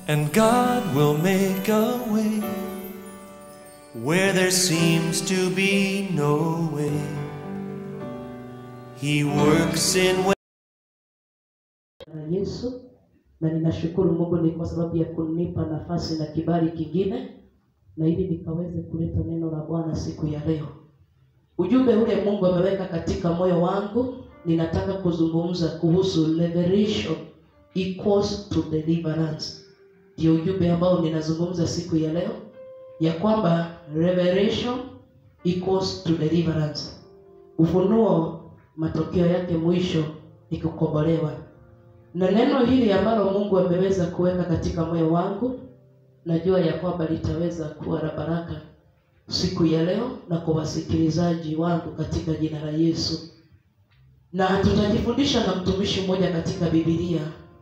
and God will make a way where there seems to be no way. He works in ways. na Yesu, na ninashukuru Mungu ni kwa sababu ya kunipa nafasi na kibali kingine, na ili nikaweze kuleta neno la Bwana siku ya leo. Ujumbe ule Mungu ameweka katika moyo wangu, ninataka kuzungumza kuhusu revelation equals to deliverance. Ndio ujumbe ambao ninazungumza siku ya leo, ya kwamba revelation equals to deliverance. Ufunuo matokeo yake mwisho ni kukombolewa na neno hili ambalo Mungu ameweza kuweka katika moyo wangu, najua ya kwamba litaweza kuwa la baraka siku ya leo na kwa wasikilizaji wangu katika jina la Yesu. Na tutajifundisha na mtumishi mmoja katika Biblia,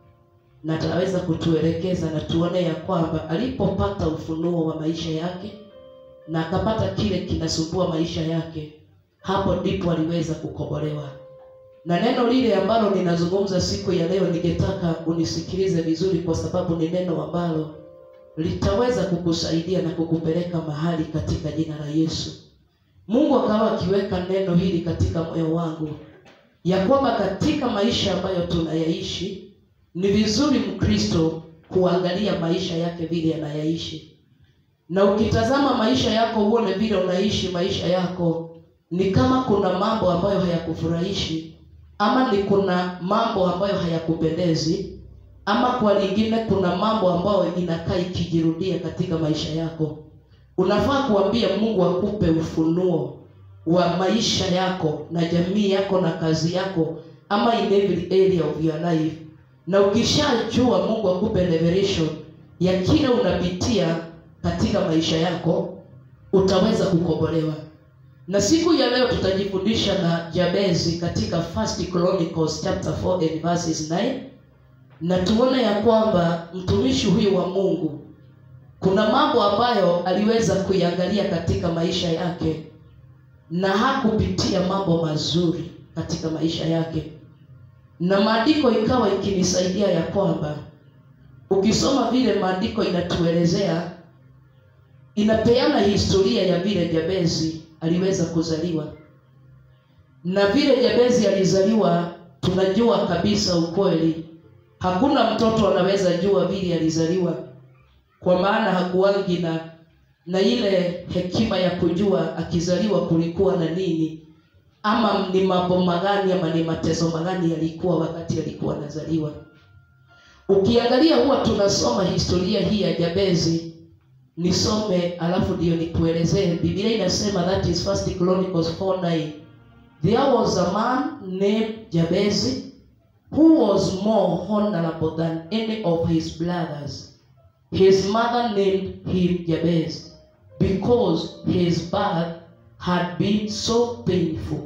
na ataweza kutuelekeza na tuone ya kwamba alipopata ufunuo wa maisha yake na akapata kile kinasumbua maisha yake, hapo ndipo aliweza kukombolewa na neno lile ambalo ninazungumza siku ya leo, ningetaka unisikilize vizuri, kwa sababu ni neno ambalo litaweza kukusaidia na kukupeleka mahali katika jina la Yesu. Mungu akawa akiweka neno hili katika moyo wangu ya kwamba katika maisha ambayo tunayaishi ni vizuri Mkristo kuangalia maisha yake vile anayaishi, na ukitazama maisha yako uone vile unaishi maisha yako, ni kama kuna mambo ambayo hayakufurahishi ama ni kuna mambo ambayo hayakupendezi, ama kwa lingine kuna mambo ambayo inakaa ikijirudia katika maisha yako, unafaa kuambia Mungu akupe ufunuo wa maisha yako na jamii yako na kazi yako, ama in every area of your life. Na ukishajua Mungu akupe revelation ya kile unapitia katika maisha yako, utaweza kukombolewa na siku ya leo tutajifundisha na Jabezi katika First Chronicles chapter 4 and verses 9, na tuone ya kwamba mtumishi huyu wa Mungu kuna mambo ambayo aliweza kuiangalia katika maisha yake na hakupitia mambo mazuri katika maisha yake, na maandiko ikawa ikinisaidia ya kwamba ukisoma vile maandiko inatuelezea, inapeana historia ya vile Jabezi aliweza kuzaliwa na vile Jabezi alizaliwa, tunajua kabisa ukweli, hakuna mtoto anaweza jua vile alizaliwa, kwa maana hakuwangi na na ile hekima ya kujua akizaliwa kulikuwa na nini, ama ni mambo magani, ama ni mateso magani yalikuwa wakati alikuwa anazaliwa. Ukiangalia huwa tunasoma historia hii ya Jabezi nisome alafu ndio nikuelezee. Biblia inasema that is First Chronicles 4:9. There was a man named Jabez who was more honorable than any of his brothers. His mother named him Jabez because his birth had been so painful.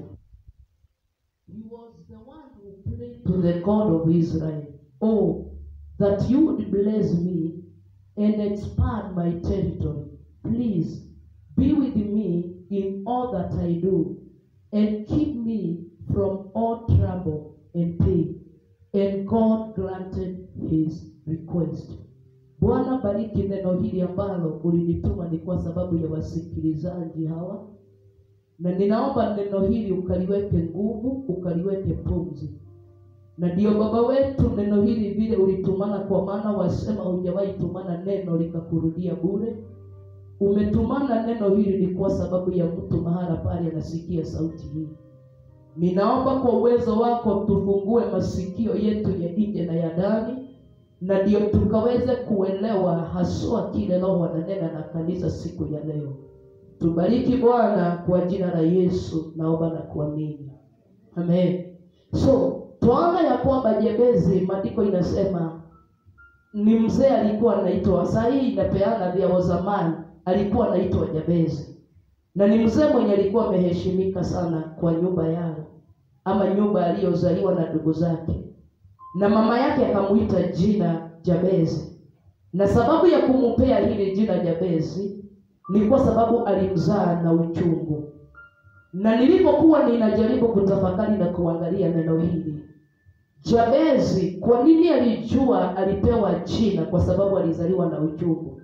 He was the one who prayed to the God of Israel, Oh, that you would bless me and expand my territory. Please be with me in all that I do and keep me from all trouble and pain. And God granted his request. Bwana, bariki neno hili ambalo ulinituma ni kwa sababu ya wasikilizaji hawa, na ninaomba neno hili ukaliweke nguvu, ukaliweke pumzi na ndio baba wetu, neno hili vile ulitumana, kwa maana wasema hujawahi tumana neno likakurudia bure. Umetumana neno hili ni kwa sababu ya mtu mahala pale anasikia sauti hii. Ninaomba kwa uwezo wako tufungue masikio yetu ya nje na ya ndani, na ndio tukaweze kuelewa haswa kile Roho ananena na kanisa siku ya leo. Tubariki Bwana, kwa jina la Yesu naomba na kuamini, amen. So twaona ya kwamba Jebezi, maandiko inasema ni mzee alikuwa anaitwa, saa hii inapeana vya wazamani, alikuwa anaitwa Jabezi, na ni mzee mwenye alikuwa ameheshimika sana kwa nyumba yao ama nyumba aliyozaliwa na ndugu zake, na mama yake akamuita jina Jabezi, na sababu ya kumupea hili jina Jabezi ni kwa sababu alimzaa na uchungu. Na nilipokuwa ninajaribu kutafakari na kuangalia neno hili Jabezi kwa nini alijua alipewa jina? Kwa sababu alizaliwa na uchungu.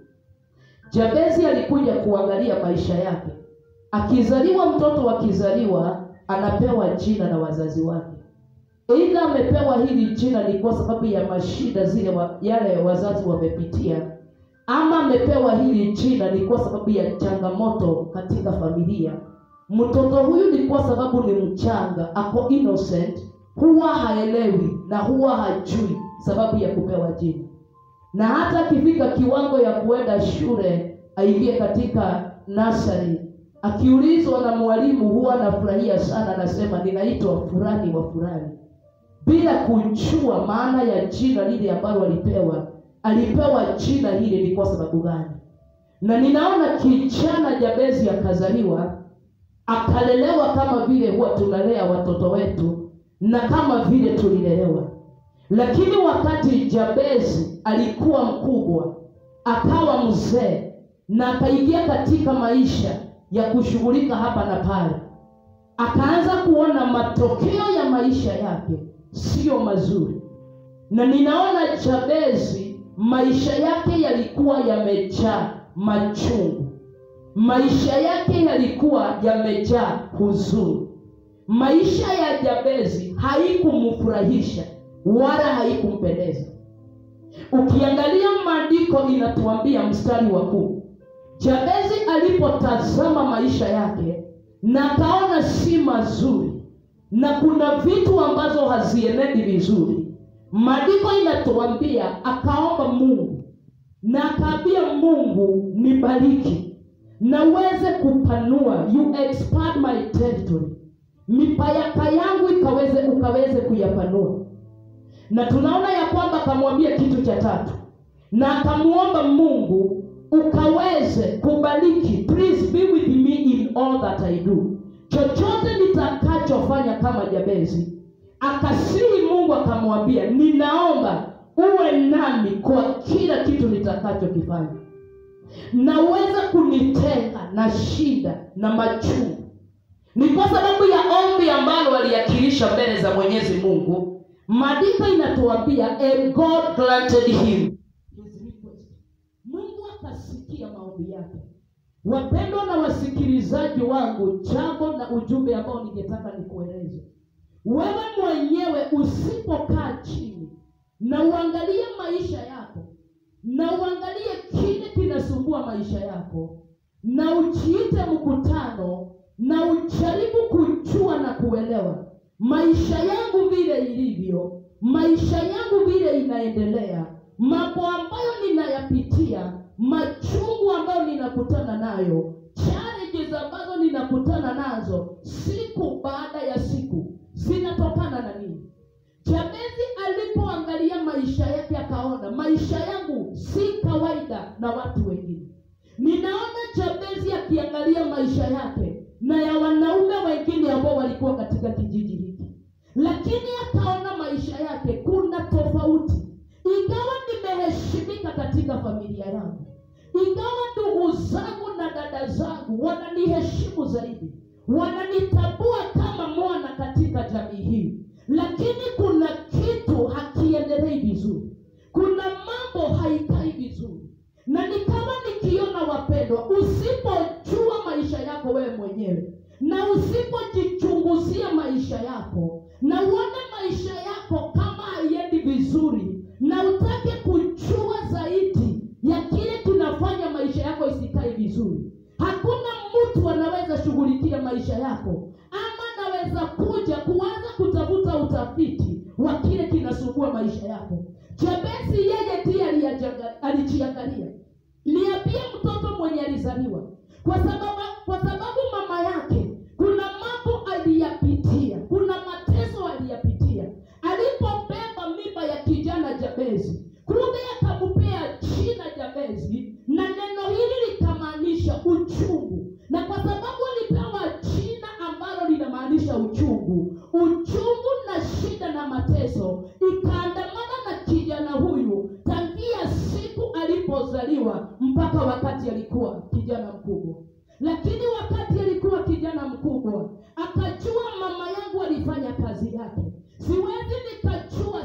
Jabezi alikuja kuangalia maisha yake. Akizaliwa mtoto akizaliwa, anapewa jina na wazazi wake. Aidha amepewa hili jina ni kwa sababu ya mashida zile wa, yale wazazi wamepitia, ama amepewa hili jina ni kwa sababu ya changamoto katika familia. Mtoto huyu ni kwa sababu ni mchanga, ako innocent, huwa haelewi na huwa hajui sababu ya kupewa jina, na hata akifika kiwango ya kuenda shule aingie katika nasari, akiulizwa na mwalimu huwa anafurahia sana, anasema ninaitwa fulani wa fulani, bila kujua maana ya jina lile ambalo alipewa. Alipewa jina hili ni kwa sababu gani? Na ninaona kijana Jabezi akazaliwa akalelewa kama vile huwa tunalea watoto wetu na kama vile tulilelewa. Lakini wakati Jabezi alikuwa mkubwa, akawa mzee na akaingia katika maisha ya kushughulika hapa na pale, akaanza kuona matokeo ya maisha yake siyo mazuri, na ninaona Jabezi maisha yake yalikuwa yamejaa machungu maisha yake yalikuwa yamejaa huzuni. Maisha ya Jabezi haikumfurahisha wala haikumpendeza. Ukiangalia maandiko inatuambia mstari wa kumi, Jabezi alipotazama maisha yake na akaona si mazuri na kuna vitu ambazo hazienendi vizuri, maandiko inatuambia akaomba Mungu na akaambia Mungu, nibariki na uweze kupanua, you expand my territory, mipaka yangu ikaweze ukaweze kuyapanua. Na tunaona ya kwamba akamwambia kitu cha tatu, na akamuomba Mungu ukaweze kubariki, please be with me in all that I do, chochote nitakachofanya kama Jabezi. Akasihi Mungu akamwambia, ninaomba uwe nami kwa kila kitu nitakachokifanya na uweze kunitenga na shida na machungu. Ni kwa sababu ya ombi ambalo aliakilisha mbele za Mwenyezi Mungu. Maandiko inatuambia and God granted him his request. Mungu akasikia maombi yake. Wapendwa na wasikilizaji wangu, jambo na ujumbe ambao ningetaka nikueleze wewe mwenyewe, usipokaa chini na uangalie maisha yako na uangalie kile kinasumbua maisha yako, na ujiite mkutano, na ujaribu kujua na kuelewa maisha yangu vile ilivyo, maisha yangu vile inaendelea, mambo ambayo ninayapitia, machungu ambayo ninakutana nayo, challenges ambazo ninakutana nazo siku baada ya siku, zinatokana na nini? Jabezi alipoangalia maisha yake akaona maisha yangu si kawaida na watu wengine. Ninaona Jabezi akiangalia maisha yake na ya wanaume wengine ambao walikuwa katika kijiji hiki, lakini akaona maisha yake kuna tofauti. Ingawa nimeheshimika katika familia yangu, ingawa ndugu zangu na dada zangu wananiheshimu zaidi, wananitambua kama mwana katika jamii hii lakini kuna kitu hakiendelei vizuri, kuna mambo haikai vizuri, na ni kama nikiona, wapendwa, usipojua maisha yako wewe mwenyewe na usipojichunguzia maisha yako na uone maisha yako kama haiendi vizuri, na utake kujua zaidi ya kile kinafanya maisha yako isikae vizuri, hakuna mtu anaweza shughulikia maisha yako ama anaweza kuja kuanza kutafuta utafiti wa kile kinasumbua maisha yako. Jabesi yeye ndiye alijiangalia, niambie mtoto mwenye alizaliwa, kwa sababu kwa sababu mama yake kuna mambo aliyapitia, kuna mateso aliyapitia. Alipobeba mimba ya kijana Jabezi, kumbe akampea jina Jabezi, na neno hili likamaanisha uchungu, na kwa sababu alipewa jina ambalo linamaanisha uchungu, uchungu na shida na mateso ikaandamana na kijana huyu tangia siku alipozaliwa mpaka wakati alikuwa kijana mkubwa. Lakini wakati alikuwa kijana mkubwa, akajua mama yangu alifanya kazi yake, siwezi nikajua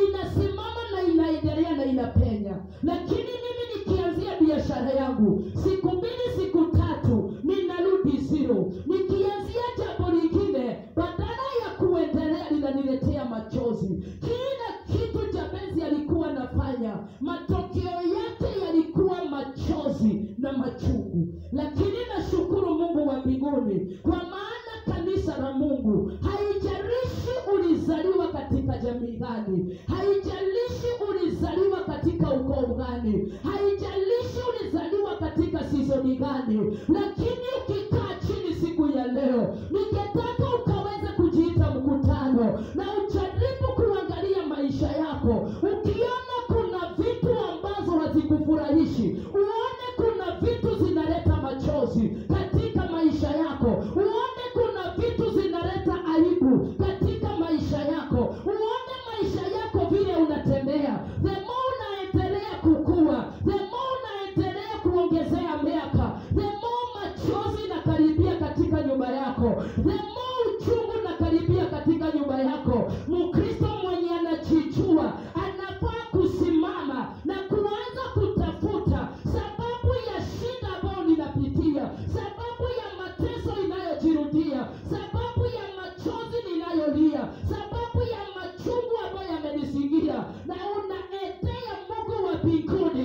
inasimama na inaendelea na inapenya lakini mimi nikianzia biashara yangu siku mbili siku tatu ninarudi zero nikianzia jambo lingine badala ya kuendelea linaniletea machozi kila kitu jabezi alikuwa anafanya matokeo yake yalikuwa machozi na machungu lakini nashukuru mungu wa mbinguni kwa maana kanisa la mungu haijalishi ulizaliwa katika jamii gani haijalishi ulizaliwa katika ukoo gani haijalishi ulizaliwa katika sizoni gani lakini ukikaa chini siku ya leo ningetaka ukaweze kujiita mkutano na ujaribu kuangalia maisha yako ukiona kuna vitu ambazo hazikufurahishi uone kuna vitu zinaleta machozi katika maisha yako uone kuna vitu zinaleta aibu katika maisha yako uone maisha yako vile unatembea the more unaendelea kukua the more unaendelea kuongezea miaka the more machozi nakaribia katika nyumba yako the more uchungu nakaribia katika nyumba yako mkristo mwenye anajijua anafaa kusimama na kuanza kutafuta sababu ya shida ambayo ninapitia sababu ya mateso inayojirudia sababu ya machozi ninayolia sababu ya machungu ambayo yamenisingia na unaendea mungu wa mbinguni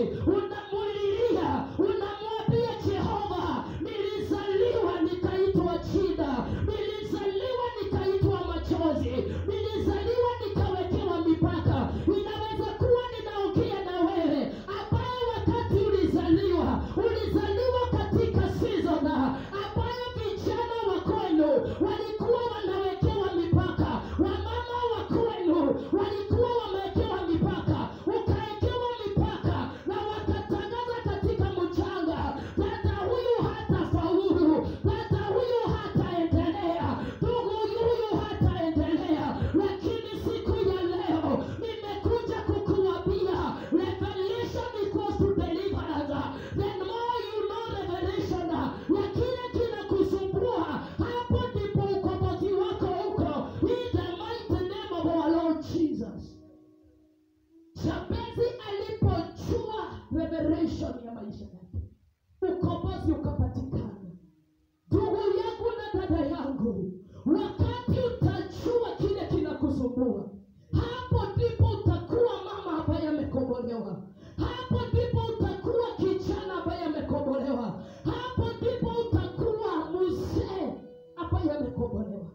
unamulilia unamwambia jehova nilizaliwa nikaitwa shida nilizaliwa nikaitwa machozi nilizaliwa nikawekewa mipaka inaweza kuwa ninaongea na wewe ambaye wakati ulizaliwa ulizaliwa katika season ambayo vijana wa kwenu walikuwa wanawekewa mipaka wamama wa kwenu walikuwa wamewekewa mipaka ukawekewa mipaka na wakatangaza katika mchanga dada huyu hata faulu dada huyu hataendelea ndugu huyu hataendelea lakini siku ya leo nimekuja kukuambia revelation equals to deliverance the more you know revelation ya kile kinakusumbua hapo ndipo ukombozi wako uko in the mighty name of our lord jesus Jabezi alipochua revelation ya maisha yake, ukombozi ukapatikana. Ndugu yangu na dada yangu, wakati utajua kile kinakusumbua, hapo ndipo utakuwa mama ambaye amekombolewa. Hapo ndipo utakuwa kijana ambaye amekombolewa. Hapo ndipo utakuwa mzee ambaye amekombolewa.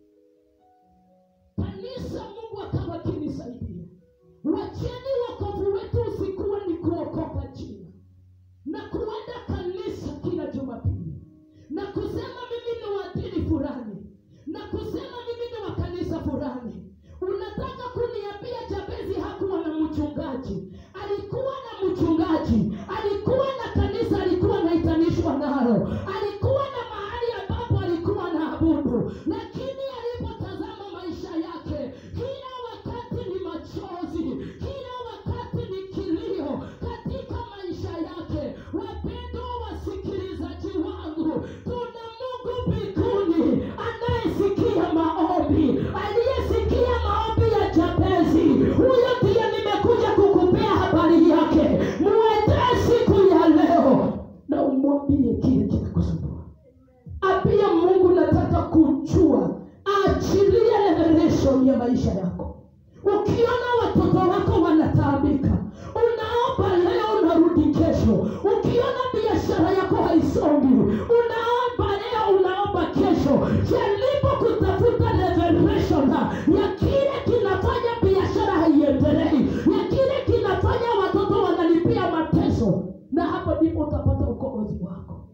Kanisa, Mungu akawa akinisaidia wacheni wokovu wetu usikuwa ni kuokoka jina na kuenda kanisa kila jumapili na kusema mimi ni wa dini fulani na kusema mimi ni wa kanisa fulani unataka kuniambia jabezi hakuwa na mchungaji alikuwa na mchungaji alikuwa na kanisa alikuwa anaitanishwa nalo alikuwa na mahali ambapo alikuwa na abudu lakini alipotazama maisha yake kila wakati ni machozi kila wakati ni kilio katika maisha yake wapendwa wasikilizaji wangu tuna mungu mbinguni anayesikia maombi aliyesikia maombi ya jabezi huyo ndiye nimekuja kukupea habari yake muendee siku ya leo na umwambie kile kinakusumbua apia mungu nataka kujua achilie revelation ya maisha yako ukiona watoto wako wanataabika unaomba leo unarudi kesho ukiona biashara yako haisongi unaomba leo unaomba kesho jaribu kutafuta revelation ya kile kinafanya biashara haiendelei ya kile kinafanya watoto wanalipia mateso na hapo ndipo utapata ukombozi wako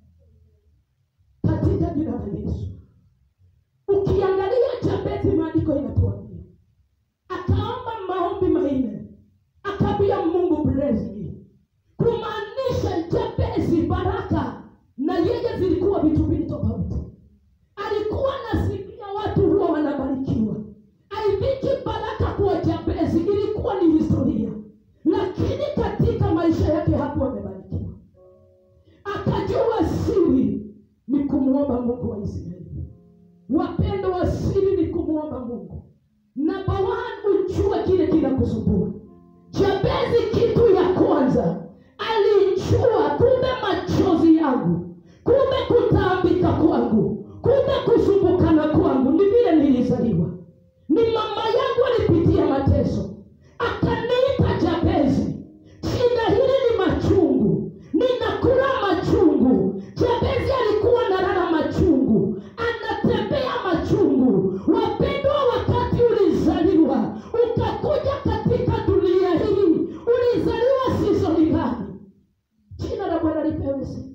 katika jina la yesu ukiangalia jabezi maandiko inatuambia akaomba maombi manne akabia mungu bless me kumaanisha jabezi baraka na yeye zilikuwa vitu mbili tofauti alikuwa nasikia watu huwa wanabarikiwa aiviki baraka kwa jabezi ilikuwa ni historia lakini katika maisha yake hapo amebarikiwa akajua siri ni kumwomba mungu wa israeli wapendo wa siri ni kumwomba mungu namba one ujue kile kinakusumbua jabezi kitu ya kwanza alijua kumbe machozi yangu kumbe kutaambika kwangu kumbe kusumbukana kwangu ni vile nilizaliwa ni mama yangu alipitia mateso akaniita jabezi shida hili ni machungu ninakula machungu jabezi alikuwa nalala machungu anatembea machungu wapendwa wakati ulizaliwa ukakuja katika dunia hii ulizaliwa sizoni gani jina la bwana lipewe sifa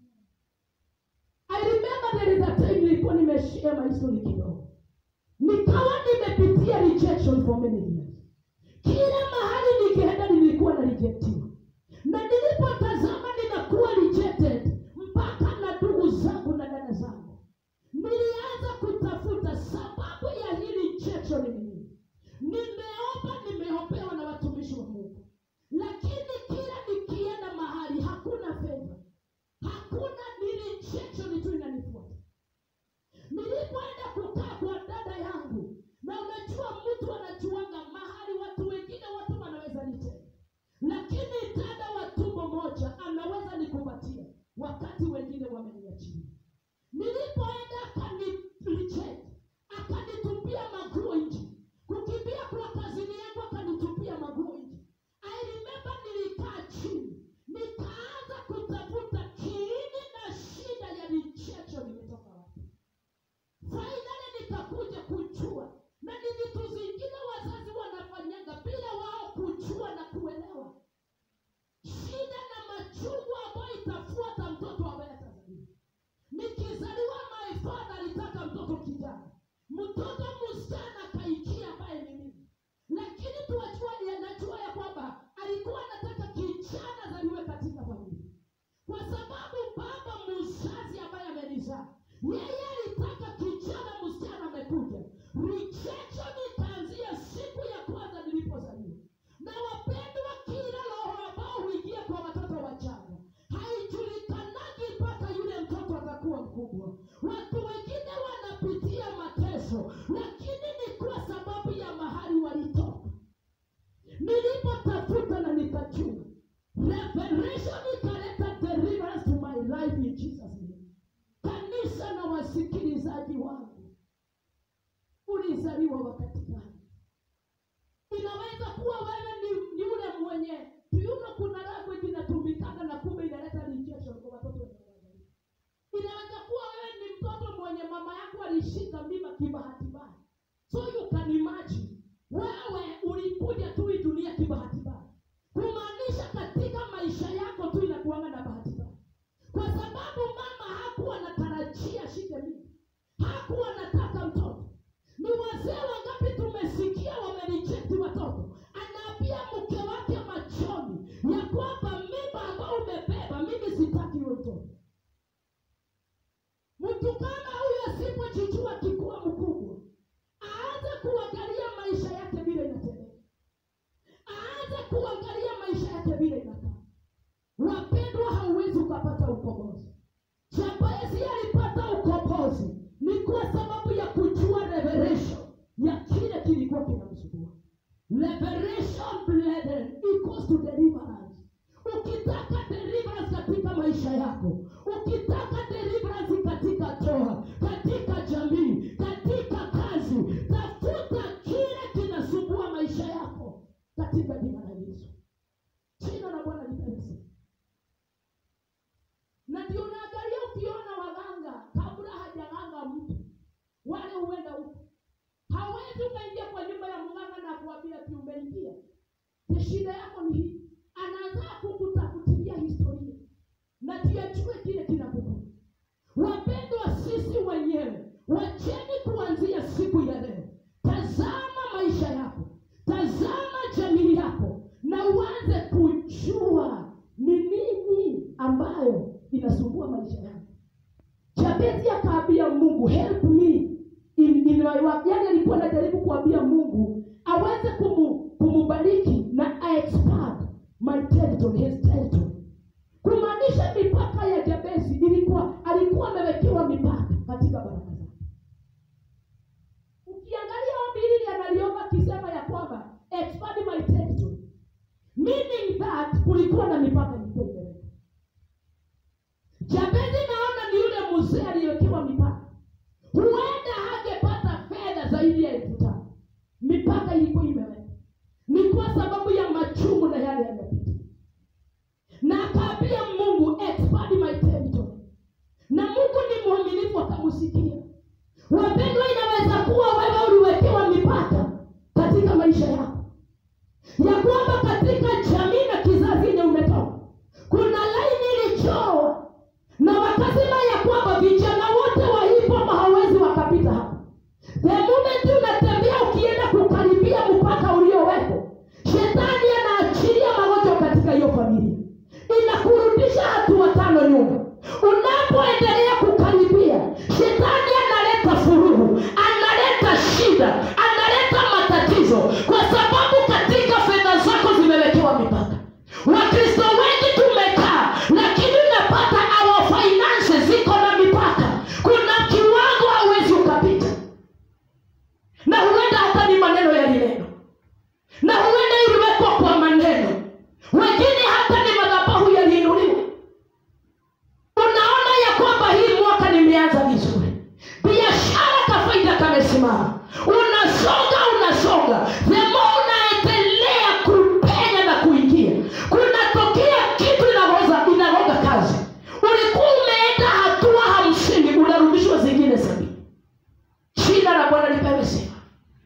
I remember there is a time nilikuwa nimeshare my story kidogo nikawa nimepitia rejection for many years kila mahali nikienda nilikuwa na rejectiwa na nilipotazama ninakuwa rejected mpaka na ndugu zangu na dada zangu nilianza kutafuta sababu ya hii rejection ni nini nimeomba nimeombewa na watumishi wa mungu lakini kila nikienda mahali hakuna fedha hakuna ni rejection tu inanifuata nilipoenda kukaa kwa dada yangu na unajua mtu anajuanga mahali watu wengine watu wanaweza nitenda lakini dada wa tumbo moja anaweza nikupatia wakati wengine wameniachia nilipoenda akani reject akanitupia maguo nje kukimbia kwa kazini yangu akanitupia maguo nje i remember nilikaa chini nikaanza kutafuta kiini na shida ya rejection imetoka wapi fainali nikakuja kujua na ni vitu zingine wazazi wanafanyanga bila wao kujua na kuelewa shida na machungu ambayo itafuata mtoto ambaye atazaliwa nikizaliwa my father alitaka mtoto kijana mtoto msichana akaikia ambaye ni mimi lakini tuwajua yanajua ya kwamba alikuwa anataka kijana azaliwe katika familia kwa sababu baba mzazi ambaye amenizaa yeye alitaka kijana msichana amekuja rejection ikaanzia siku ya kwanza nilipozaliwa na wapendwa kila roho ambao huingia kwa watoto wachanga haijulikanagi mpaka yule mtoto atakuwa mkubwa watu wengine wanapitia mateso lakini ni kwa sababu ya mahali walitoka nilipotafuta na nikajua revelation ikaleta deliverance to my life in jesus name kanisa na wasikilizaji wangu ulizaliwa wakati gani inaweza kuwa wewe ni, ni ule mwenye kiuno kuna language inatumikana na kumbe inaleta rejection kwa watoto wenye wanazaliwa inaweza kuwa wewe ni mtoto mwenye mama yako alishika mimba kibahati mbaya so you can imagine wewe ulikuja tu hii dunia kibahati mbaya kumaanisha katika maisha yako tu inakuanga na bahati mbaya kwa sababu mama hakuwa anatarajia shike mimba hakuwa anataka mtoto ni wazee wangapi tumesikia wamerejekti watoto anaambia mke wake machoni ya kwamba mimba ambao umebeba mimi sitaki huyo mtoto mtu kama huyo asipojijua akikuwa mkubwa aanze kuangalia maisha yake vile inatendeka aanze kuangalia maisha yake vile inakaa wapendwa hauwezi ukapata ukombozi jabezi alipata ukombozi ni kwa sababu ya kujua revelation ya kile kilikuwa kinamsumbua revelation brethren equals to deliverance ukitaka deliverance katika maisha yako ukitaka deliverance katika toa katika jamii katika kazi tafuta kile kinasumbua maisha yako katika jina la yesu jina la bwana lipewe sifa na ndio unaangalia ukiona waganga kabla hajaganga mtu wale huenda huko hawezi ukaingia kwa nyumba ya mganga na kuambia ati umeingia Ni shida yako ni hii anaanza kukutafutilia historia na tuyajue kile kinakukuta wapendwa sisi wenyewe wacheni kuanzia siku ya leo tazama maisha yako tazama jamii yako na uanze kujua ni nini ambayo inasumbua maisha yako jabezi akaambia mungu help me in, in my work yani alikuwa anajaribu kuambia mungu aweze kumu, kumubariki na aexpand my territory his territory kumaanisha mipaka ya jabezi ilikuwa alikuwa amewekewa mipaka katika baraka zake ukiangalia ombi hili analiomba akisema ya kwamba kulikuwa na mipaka ilikuwa imewekwa jabezi naona ni yule mzee aliyewekewa mipaka huenda hangepata fedha zaidi ya elfu tano mipaka ilikuwa imewekwa ni kwa sababu ya machungu na yale yaliyopitia na akaambia mungu expand my territory na mungu ni mwaminifu akamusikia wapendwa inaweza kuwa wewe uliwekewa mipaka katika maisha yako ya kwamba katika jamii na kizazi yenye umetoka kuna laini ilichorwa na wakasema ya kwamba vijana wote wa hip hop hawawezi wakapita hapa the moment unatembea ukienda kukaribia mpaka uliowekwa shetani anaachilia magonjwa katika hiyo familia inakurudisha hatua tano nyuma unapoendelea kukaribia shetani analeta furuhu analeta shida analeta matatizo kwa sababu katika fedha zako zimewekewa mipaka wakristo wengi tumekaa lakini unapata our finances ziko na mipaka kuna kiwango hauwezi ukapita na huenda hata ni maneno yalineno na huenda iliwekwa kwa maneno wengine hata ni madhabahu yaliinuliwa unaona ya kwamba hii mwaka nimeanza vizuri biashara kafaida kamesimama unasonga unasonga themo unaendelea kupenya na kuingia kunatokea kitu inagoza inagoga kazi ulikuwa umeenda hatua hamsini unarudishwa zingine sabini jina la bwana lipewe sifa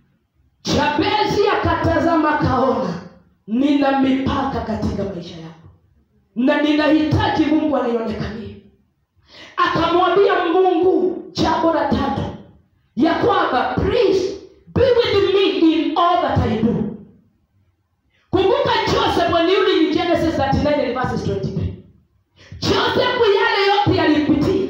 jabezi akatazama kaona nina mipaka katika maisha yako na ninahitaji mungu anionekanie akamwambia mungu jambo la tatu ya kwamba please be with me in all that i do kumbuka joseph when you read in genesis 39 and verses 23 joseph yale yote yalipitia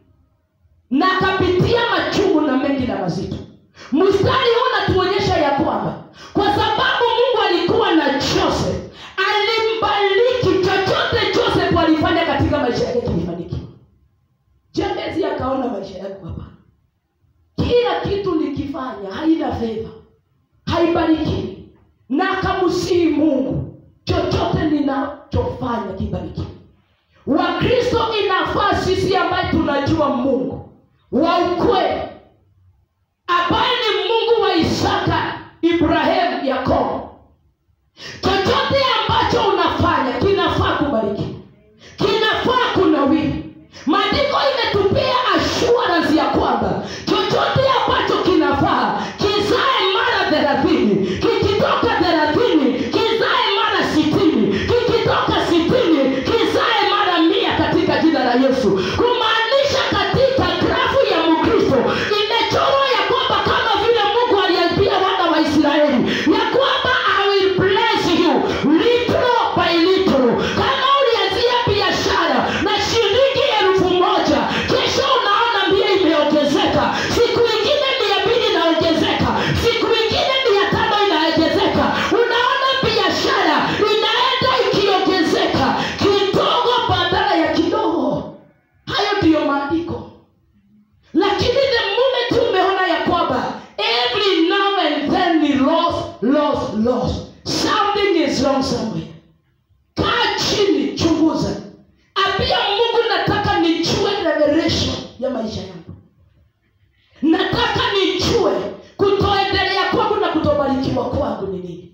na akapitia machungu na mengi na mazito mstari huu unatuonyesha ya kwamba kwa sababu mungu alikuwa na joseph alimbariki chochote joseph alifanya katika maisha yake kilifanikiwa jabezi akaona maisha yako hapa kila kitu nikifanya haina fedha haibarikiwi na akamsihi mungu chochote ninachofanya kibarikiwe wakristo inafaa sisi ambaye tunajua mungu wa ukweli ambaye ni mungu wa isaka ibrahimu yakobo chochote ambacho unafanya kinafaa kubarikiwa kinafaa kunawiri maandiko imetupia assurance ya kwamba chochote ambacho kinafaa kizae mara thelathini kikitoka thelathini kizae mara sitini kikitoka sitini kizae mara mia katika jina la yesu kumaanisha katika grafu ya mkristo imechorwa ya kwamba kama vile mungu aliambia wana wa israeli ya kwamba i will bless you little by little kama ulianzia biashara na shilingi elfu moja kesho unaona mia imeongezeka siku ingine mia mbili inaongezeka siku ingine mia tano inaongezeka unaona biashara inaenda ikiongezeka kidogo badala ya kidogo hayo ndiyo maandiko lakini the moment umeona ya kwamba every now and then ni loss loss loss something is wrong somewhere kaa chini chunguza ambia mungu nataka nijue revelation ya maisha yangu nataka nijue kutoendelea kwangu na kutobarikiwa kwangu ni nini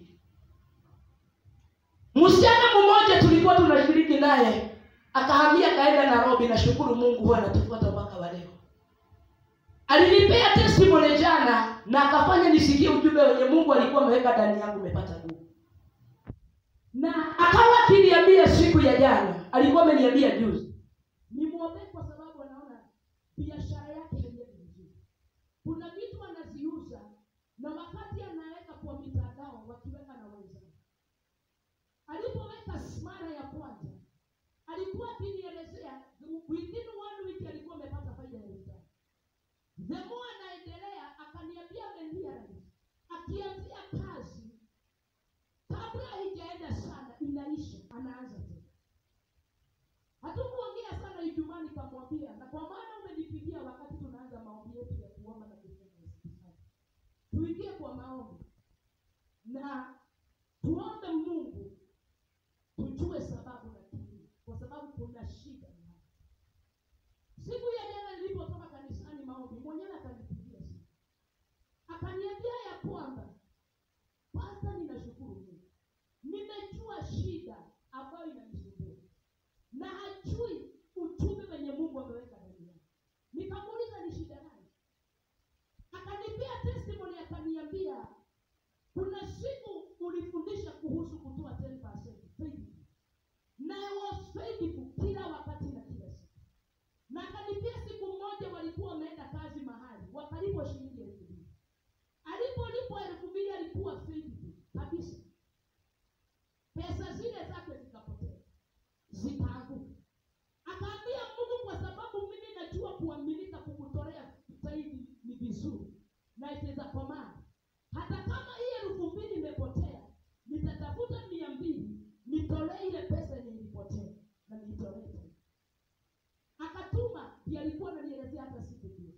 msichana mmoja tulikuwa tunashiriki naye akahamia kaenda nairobi nashukuru mungu huwa anatufuata mpaka wa leo alinipea testimony jana na akafanya nisikie ujumbe wenye mungu alikuwa ameweka ndani yangu umepata nguvu na akawa akiniambia siku ya jana alikuwa ameniambia juzi nimwombee kwa sababu anaona biashara yake haiendi vizuri kuna vitu anaziuza na wakati anaweka kwa mitandao wakiweka na wenzao alipoweka smara ya kwanza alikuwa akinielezea within one week alikuwa amepata faida ya elfu tano the more anaendelea akaniambia amenirealize akianzia kazi kabla haijaenda sana inaisha anaanza tena hatukuongea sana ijumaa nikamwambia na kwa maana umenipigia wakati tunaanza maombi yetu ya kuomba na kufunga hospitali tuingie kwa maombi na tuombe mungu tujue sababu shida ambayo inanisumbua na hajui uchumi wenye mungu ameweka ndani yake nikamuuliza ni shida gani akanipea testimony akaniambia kuna siku ulifundisha kuhusu kutoa 10% faithful. na I was faithful kila wakati na kila siku na akanipia siku moja walikuwa wameenda kazi mahali wakalipwa shilingi elfu mbili alipolipwa elfu mbili alikuwa faithful kabisa pesa zile zake zikapotea zikaanguka akaambia mungu kwa sababu mimi najua kuaminika kukutolea zaidi ni vizuri na itaweza komana hata kama hii elfu mbili imepotea nitatafuta mia mbili nitolee ile pesa yenye ilipotea na niitolee tena akatuma ndiye alikuwa ananielezea hata siku hiyo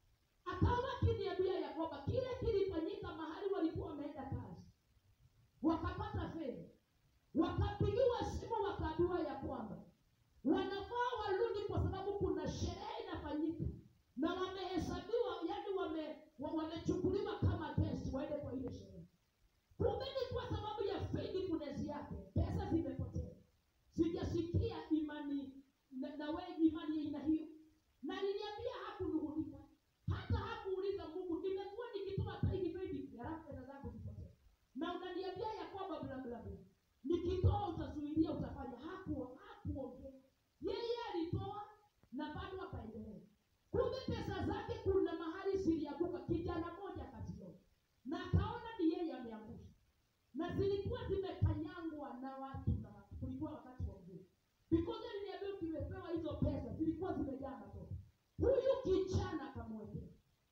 akawa akiniambia ya kwamba kile kilifanyika mahali walikuwa wameenda kazi wakapata fedha wakapigiwa simu wakaambiwa ya kwamba wanafaa warudi kwa sababu kuna sherehe inafanyika na wamehesabiwa yani wame, wa- wamechukuliwa kama guest waende kwa ile sherehe kumbe ni kwa sababu ya faithfulness yake pesa zimepotea sijasikia imani na, na we imani ya aina hiyo na niliambia hakunung'unika hata hakuuliza mungu nimekuwa nikitoa taiki faithful halafu pesa zangu zipotee na unaniambia ya kwamba bla bla bla nikitoa utazuilia utafanya haku hakuongea yeye alitoa na bado akaendelea kumbe pesa zake kuna mahali zilianguka kijana moja akaziona na akaona ni yeye ameangusha na zilikuwa zimekanyangwa na watu na watu kulikuwa wakati wa mvua because aliniambia ukimepewa hizo pesa zilikuwa zimejaa matope huyu kijana akamwekea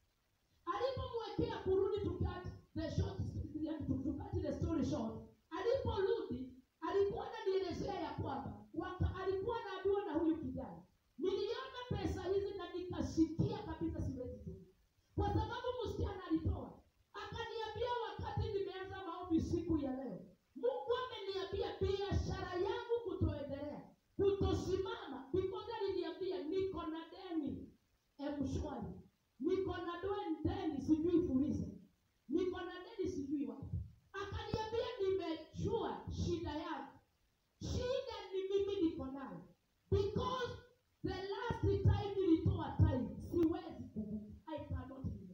alipomwekea kurudi tukati the short yani tukati the story short aliporudi alikuwa ananielezea ya kwamba waka, alikuwa anaambiwa na huyu kijana niliona pesa hizi na nikasikia kabisa siwezi tu kwa sababu msichana alitoa akaniambia wakati nimeanza maombi siku ya leo mungu ameniambia biashara yangu kutoendelea kutosimama because aliniambia niko na deni emshwari niko na doen- deni sijui fuliza niko na deni sijui wapi akaniambia nimejua shida yangu shida ni mimi niko nayo because the last time nilitoa time siwezi kubuka i cannot remember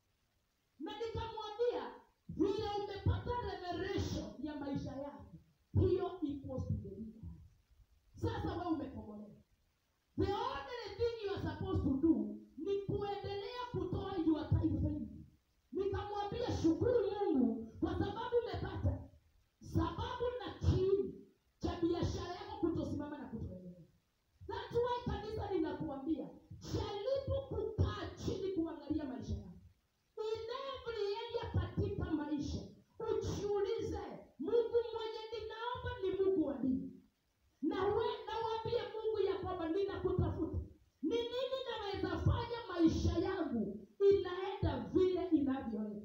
na nikamwambia vile umepata revelation ya maisha yako hiyo equals to deliverance sasa we umekombolewa the only thing you are supposed to do ni kuendelea kutoa your time faith nikamwambia shukuru mungu kwa sababu umepata sababu na kiini cha biashara yako kutosimama na kutoendelea That's why kanisa linakuambia jaribu kukaa chini kuangalia maisha yako in every area katika maisha ujiulize mungu mwenye ninaomba ni mungu wa nini na we nawambie mungu ya kwamba ninakutafuta ni nini naweza fanya maisha yangu inaenda vile inavyoenda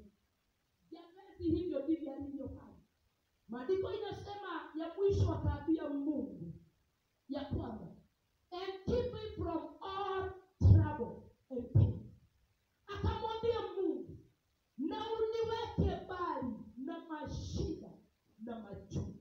jamezi hivyo ndivyo alivyofanya maandiko inasema ya mwisho akaambia mungu ya kwamba and keep me from all trouble and pain akamwambia mungu na uniweke mbali na mashida na machungu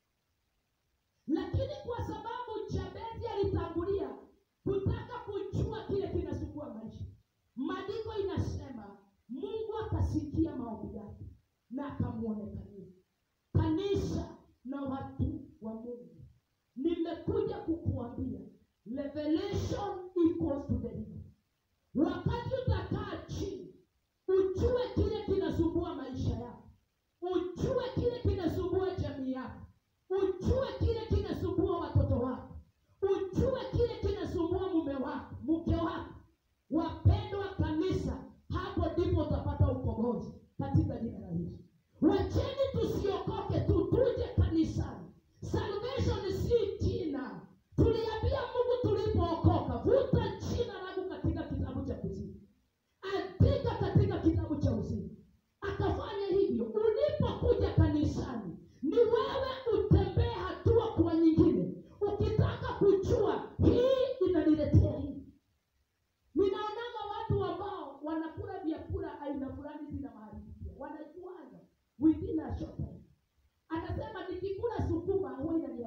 lakini kwa sababu jabezi alitangulia kutaka kujua kile kinasumbua maisha maandiko inasema mungu akasikia maombi yake na akamwonekania kanisa na watu wa mungu nimekuja kukuambia revelation equals to deliverance wakati utakaa chini ujue kile kinasumbua maisha yako ujue kile kinasumbua jamii yako ujue kile kinasumbua watoto wako ujue kile kinasumbua mume wako mke wako wapendwa kanisa hapo ndipo utapata ukombozi katika jina la yesu wacheni tusiokoke tu tuje kanisani salvation si jina tuliambia mungu tulipookoka vuta jina langu katika kitabu cha kuzima andika katika kitabu cha uzima akafanya hivyo ulipokuja kanisani ni wewe utembee hatua kwa nyingine ukitaka kujua hii inaniletea hii ninaonanga watu ambao wanakula vyakula aina fulani zina maharibikia wanajuana within a short time anasema nikikula sukuma huwa inani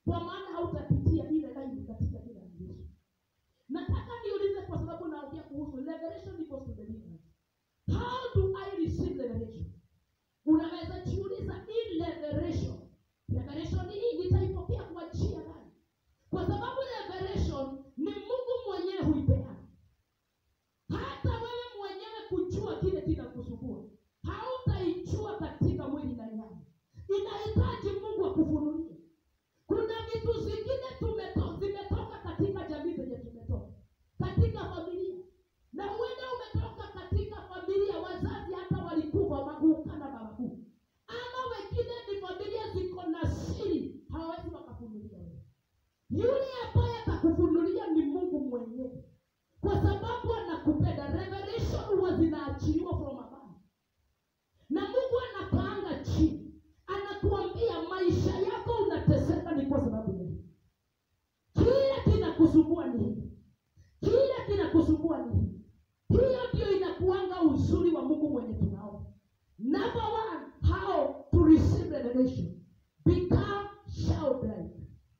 kwa maana hautapitia ile laini katika jina la yesu nataka niulize kwa sababu naongea kuhusu revelation equals to deliverance how do i receive revelation unaweza jiuliza hii revelation revelation hii nitaipokea kwa njia gani kwa sababu revelation ni mungu mwenyewe huipeana hata wewe mwenyewe kujua kile kinakusumbua hautaijua katika mwili na nyama inahitaji mungu akufunulie kuna vitu zingine tumeto, zimetoka katika jamii zenye tumetoka katika familia na huenda umetoka katika familia wazazi hata walikufa maguka na mabakuu ama wengine ni familia ziko na siri hawawezi wakafunulia wewe yule ambaye atakufunulia ni mungu mwenyewe kwa sababu anakupenda revelation huwa zinaachiliwa from above na mungu anapanga chini anakuambia maisha yako unateseka ni kwa sababu ya hii kile kinakusumbua ni hii kile kinakusumbua ni hii hiyo ndio inakuanga uzuri wa mungu mwenye tunaona number one how to receive revelation become childlike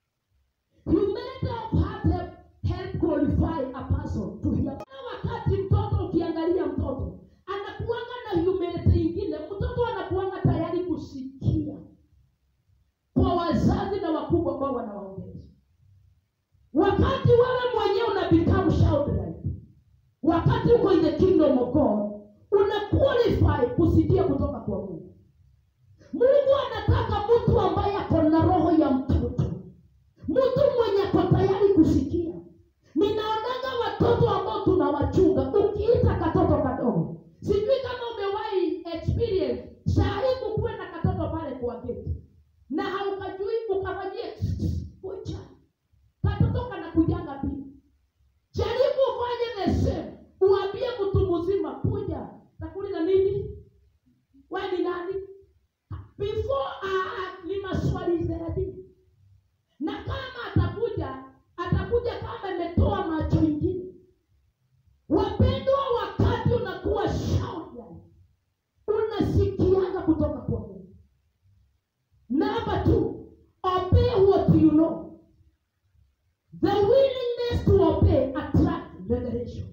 humility of heart help, help qualify a person to hear Na wakati mtoto ukiangalia mtoto anakuanga na humility ingine mtoto anakuanga tayari kusikia kwa wazazi na wakubwa ambao wanawaongelesha wakati wewe mwenyewe una become childlike wakati uko in the kingdom of god una qualify kusikia kutoka kwa mungu mungu anataka mtu ambaye ako na roho ya mtoto mtu mwenye ako tayari kusikia ninaonaga watoto ambao tunawachunga ukiita katoto kadogo sijui kama umewahi experience sahii kukuwe na katoto pale kwa geti na haukajui ukafanyie kucha katoto kanakujanga pia jaribu ufanye the same uambie mtu mzima kuja takuliza nini we ni nani before uh, ni maswali thelathini na kama atakuja atakuja kama imetoa macho ingine wapendwa wakati unakuwa shauda unasikianga kutoka kwa mungu namba two obey what you know the willingness to obey attract revelation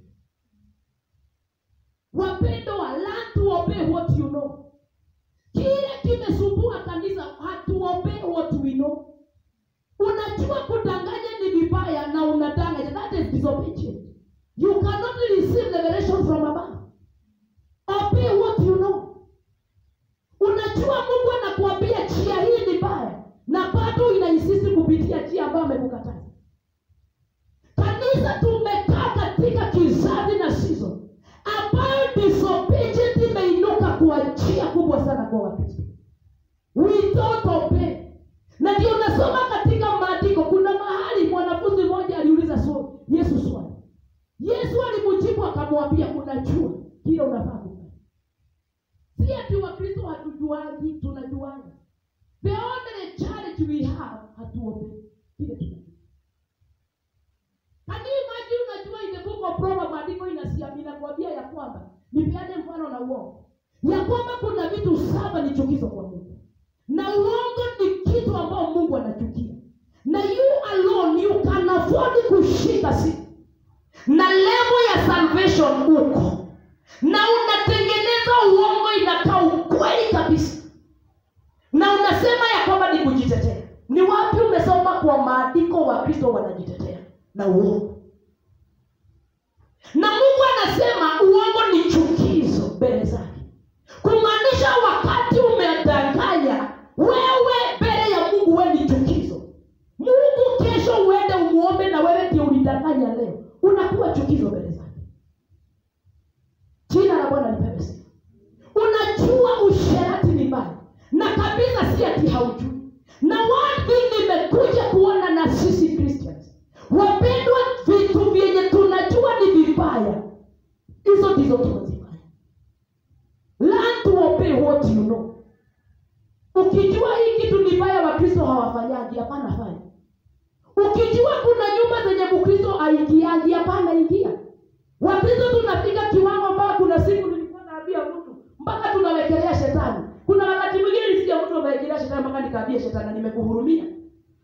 wapendwa learn to obey what you know kile kimesumbua kanisa hatuobey what we know unajua kudanganya ni vibaya na unadanganya that is disobedient you cannot receive revelation from above obey what you know unajua mungu anakuambia njia hii ni baya na bado inaisisi kupitia njia ambayo amekukataza kanisa tumekaa katika kizazi na season ambayo disobedient imeinuka kwa njia kubwa sana kwa wakristo we don't obey na ndio unasoma katika maandiko kuna mahali mwanafunzi mmoja aliuliza swali yesu swali yesu alimjibu akamwambia unajua kile unafaa kufanya si ati wakristo hatujuaji tunajuana the only challenge we have hatuobe kile tunajua Can you imagine unajua in the book of Proverbs maandiko inasia- inakwambia ya kwamba nipeane mfano na uongo ya kwamba kuna vitu saba ni chukizo kwa mungu na uongo ni kitu ambao mungu anachukia na you alone you can afford kushika siku na level ya salvation uko na unatengeneza uongo inakaa ukweli kabisa na unasema ya kwamba ni kujitetea ni wapi umesoma kwa maandiko wa kristo wanajitetea na uongo na mungu anasema uongo ni chukizo mbele zake kumaanisha wakati umedanganya wewe mbele ya mungu we ni chukizo mungu kesho uende umuombe na wewe ndio ulidanganya leo unakuwa chukizo mbele zake jina la bwana lipewe sifa unajua usherati ni mbaya na kabisa si ati haujui na one thing nimekuja kuona na sisi christians wapendwa vitu vyenye tunajua ni vibaya hizo ndizo tunazifanya learn to obey what you know ukijua hii kitu ni baya wakristo hawafanyaji hapana fanya ukijua kuna nyumba zenye mkristo aingiaji hapana ingia wakristo tunafika kiwango mpaka kuna siku nilikuwa naambia mtu mpaka tunawekelea shetani kuna wakati mwingine nisikia mtu amewekelea shetani mpaka nikaambia shetani nimekuhurumia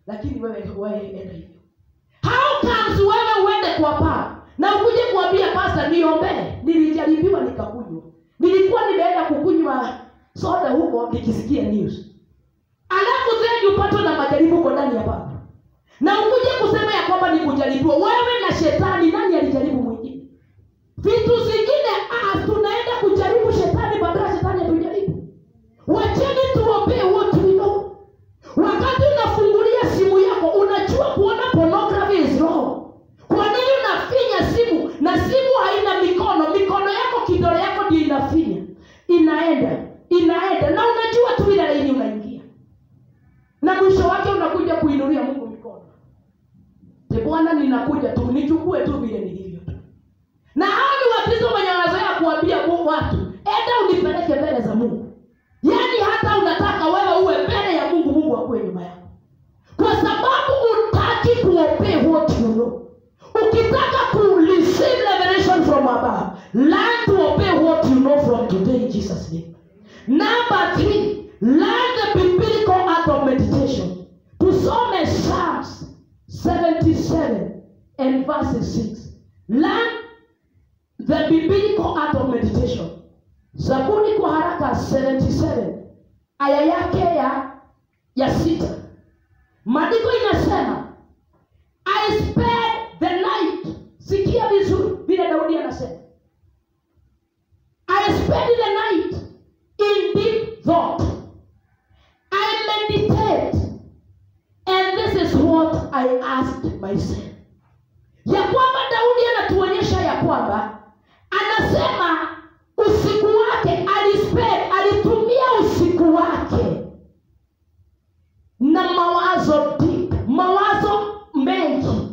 lakini wewe wewe enda hivyo how comes wewe uende kwa paa na ukuje kuambia pasta niombee nilijaribiwa nikakunywa nilikuwa nimeenda kukunywa soda huko nikisikia news alafu then upatwe na majaribu huko ndani ya paa na ukuje kusema ya kwamba ni kujaribiwa wewe na shetani nani alijaribu mwingine vitu zingine ah, tunaenda kujaribu shetani badala ya shetani atujaribu wacheni tuombee what we know wakati unafungulia simu yako unajua kuona pornography is wrong kwa nini unafinya simu na simu haina mikono mikono yako kidole yako ndio inafinya inaenda inaenda na unajua tu ile laini unaingia na mwisho wake unakuja kuinulia mungu mikono Te bwana ninakuja tu nichukue tu vile nilivyo tu na hao ni wakristo wenye wanazoea kuambia Mungu watu enda unipeleke mbele za mungu yaani hata unataka wewe uwe mbele ya mungu mungu akuwe nyuma yako kwa sababu utaki kuobey what you know ukitaka ku receive revelation from above learn to obey what you know from today in jesus name number three learn the biblical art of meditation tusome psalms 77 and verses 6 learn the biblical art of meditation zaburi kwa haraka 77 aya yake ya ya sita maandiko inasema i spared the night sikia vizuri vile daudi anasema i spared the night in deep thought i meditate and this is what i asked myself ya kwamba daudi anatuonyesha ya kwamba anasema usiku wake alispend alitumia usiku wake na mawazo deep mawazo mengi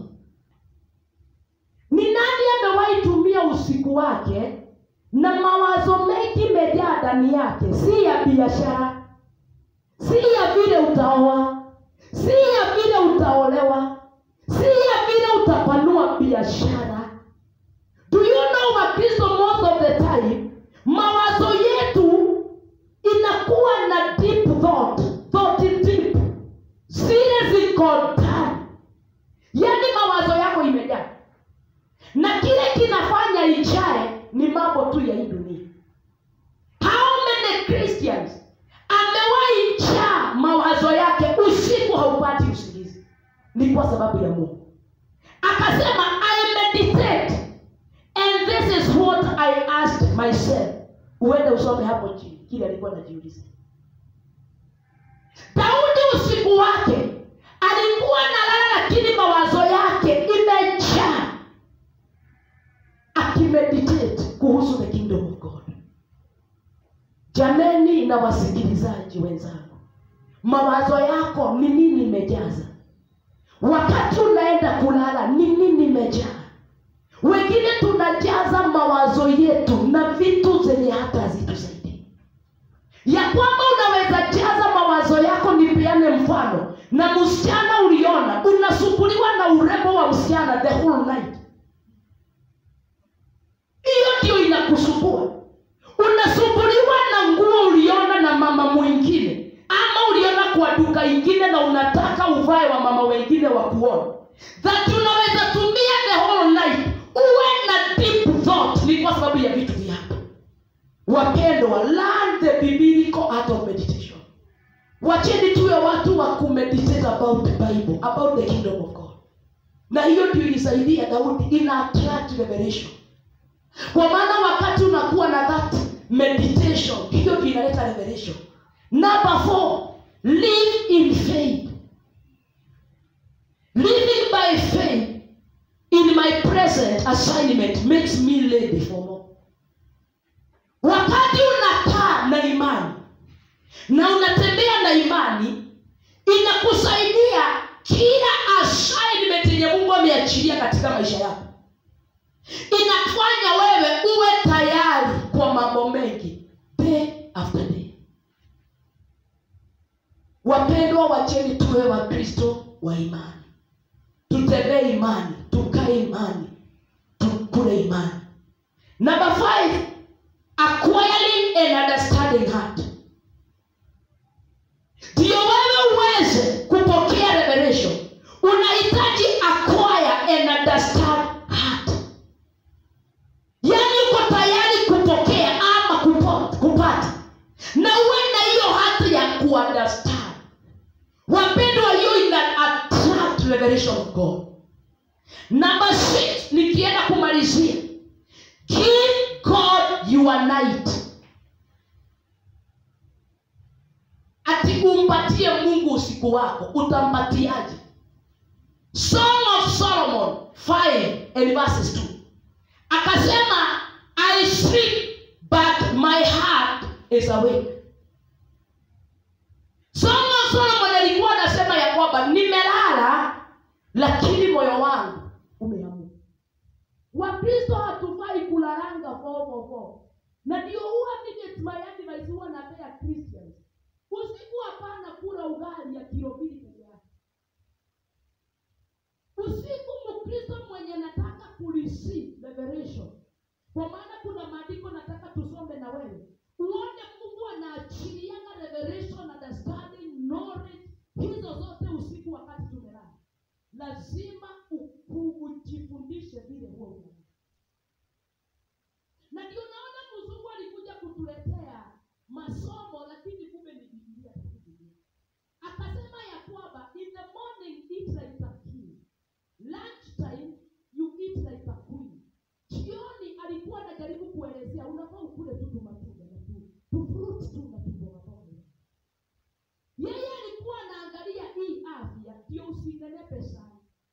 ni nani amewahi tumia usiku wake na mawazo mengi imejaa ndani yake si ya biashara si ya vile utaoa si ya vile utaolewa si ya vile utapanua biashara do you know wakristo most of the time mawazo yetu inakuwa na deep thought thought deep zile ziko ndani yaani mawazo yako imejaa na kile kinafanya ijae ni mambo tu ya hii dunia how many christians amewahi jaa mawazo yake usiku haupati usingizi ni kwa sababu ya mungu akasema i meditate and this is what i asked myself uende usome hapo chini kile alikuwa najiuliza daudi usiku wake alikuwa nalala lakini mawazo yake imejaa akimeditate kuhusu the kingdom of god jameni na wasikilizaji wenzangu mawazo yako ni nini imejaza wakati unaenda kulala ni nini imejaa wengine tunajaza mawazo yetu na vitu zenye hata hazitusaidii ya kwamba unaweza jaza mawazo yako nipeane mfano na msichana uliona unasumbuliwa na urembo wa msichana the whole night hiyo ndio inakusumbua unasumbuliwa na nguo uliona na mama mwingine ama uliona kwa duka ingine na unataka uvae wa mama wengine wa kuona that unaweza tumia the whole night uwe na deep thought ni kwa sababu ya vitu vyako wapendwa learn the biblical art of meditation wacheni tuwe watu wa kumeditate about the bible about the kingdom of god na hiyo ndio ilisaidia daudi ina attract revelation kwa maana wakati unakuwa na that meditation hiyo ndio inaleta revelation number four live in faith living by faith in my present assignment makes me lay before Lord. wakati unakaa na imani na unatembea na imani inakusaidia kila assignment yenye mungu ameachilia katika maisha yako inafanya wewe uwe tayari kwa mambo mengi day after day wapendwa wacheni tuwe wakristo wa imani tutembee imani tukae imani tukule imani number five acquiring an understanding heart ndio wewe uweze kupokea revelation revelation of god number six nikienda kumalizia give god your night ati umpatie mungu usiku wako utampatiaje song of solomon 5 and verses 2 akasema i sleep but my heart is awake song of solomon alikuwa anasema ya kwamba nimelala lakini moyo wangu umeamka wakristo hatufai kulalanga fofofo na ndio huwa mimi it's my advice huwa napea christians usiku hapana kula ugali ya kilo mbili peke yake usiku mkristo mwenye nataka kureceive revelation kwa maana kuna maandiko nataka tusome na wewe uone mungu anaachilianga revelation understanding knowledge hizo zote usiku wakati tumelala lazima u- ujifundishe vile huo unaona na ndio naona mzungu alikuja kutuletea masomo lakini kumbe ni bibilia takatifu. akasema ya kwamba in the morning eat like a king lunch time you eat like a queen jioni alikuwa anajaribu kuelezea unafaa ukule tu tumatunda na tu tufruit tu na tubogaboga yeye alikuwa anaangalia hii afya ndio usinenepe sana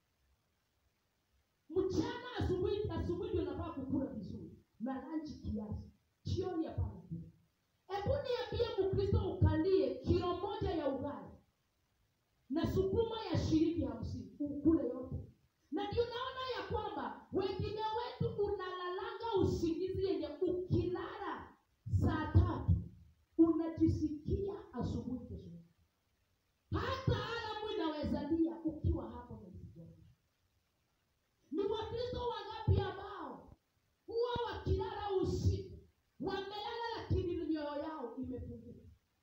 mchana asubuhi asubuhi ndio nafaa kukula vizuri na lanchi kiasi jioni hapana kula hebu niambie mkristo ukalie kilo moja ya ugali na sukuma ya shilingi hamsini ukule yote na ndio naona ya kwamba wengine wetu unalalanga usingizi yenye ukilala saa tatu unajisikia asubuhi kesho yake. hata alamu inawezalia ukiwa hapo na usikiaji ni wakristo wangapi ambao huwa wakilala usiku wamelala lakini mioyo yao imefunguka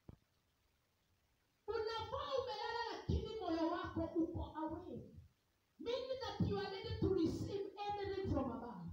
unafaa umelala lakini moyo wako uko away meaning that you are ready to receive anything from above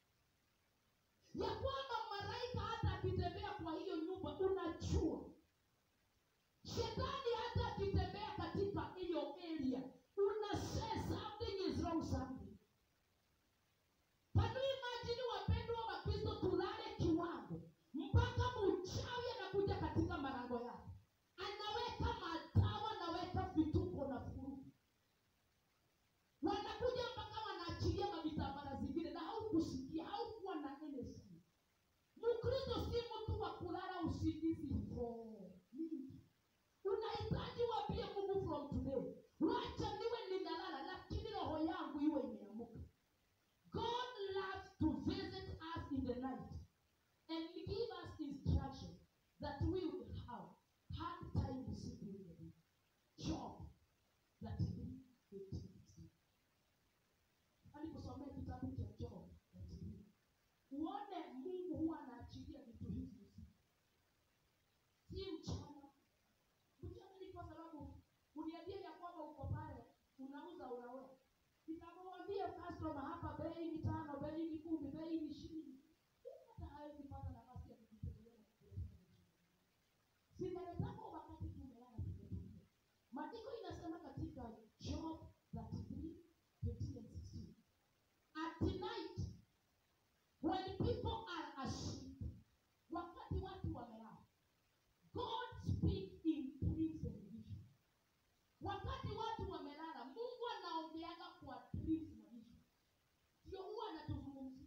ya kwamba malaika hata akitembea kwa hiyo nyumba unajua shetani hata akitembea katika hiyo area una say something is wrong something Can you imagine wapendwa wa Kristo tulale kiwango mpaka mchawi anakuja katika malango yako, anaweka madawa, anaweka vituko na furugu, wanakuja mpaka wanaachilia mavitambara zingine, na haukusikia haukuwa na NSC. Mkristo si mtu wa kulala usingizi for mingi. Unahitaji wapie Mungu from today, wacha niwe ninalala, lakini roho yangu iwe imeamuka. God loves to visit us in the night and give us instruction that we will have hard time discipline the day. Job 33, 18, 16. Aliposomea kitabu cha Job 33. Uone Mungu huwa anaachilia vitu hivi usiku. Si mchana. Mchana ni kwa sababu uniambie ya kwamba uko pale unauza unaweka nikamwambia customer hapa bei ni tano bei ni kumi bei ni ishirini hata hawezi pata nafasi ya kujitegemea na kujiletea simeletako wakati tumelala tumetulia maandiko inasema katika job 33 15 and 16 at night when people are asleep wakati watu wamelala god speak in dreams and visions wakati watu wamelala mungu anaongeaga kwa dreams na visions ndio huwa anatuzungumzia